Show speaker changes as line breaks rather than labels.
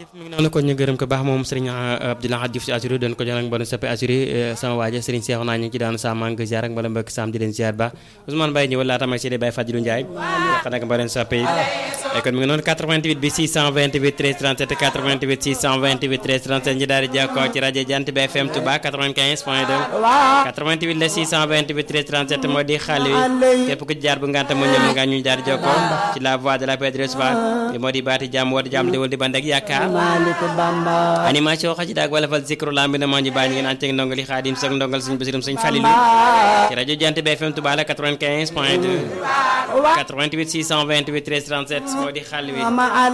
jërëjëf mi ngi noonu kon ñu gërëm ko baax moom Serigne Abdoulaye Diouf si assuré doon ko jox nag mboolem soppe assuré sama waaja Serigne Cheikh naa ñu ngi ci daanu sa mang ziar ak mboolem mbokk sam di leen ziar ba Ousmane Baye ñëwal laata may seede Baye Fadilou Ndiaye wax nag mboolem soppe yi kon mi ngi noonu 88 bi 628 13 37 88 628 13 37 ñu daal di jokkoo ci rajo Jant bi FM Touba 95 point 2 88 la 628 13 37 moo di xaal wi képp ku ci jaar bu nganta mu ñëw nga ñu daal di jokkoo ci la voix de la paix de l'espoir moo di baati jàmm woote jàmm di wal di band ak yaakaar animation xasida ak wala fal zikru lambi na moo ñu bàyyi ngeen ànd ceeg ndongali xaadim soog ndongal suñu basirum suñu falilu ci rajo Jant bi FM Touba la 95 point 2 88 628 13 37 moo di xaal wi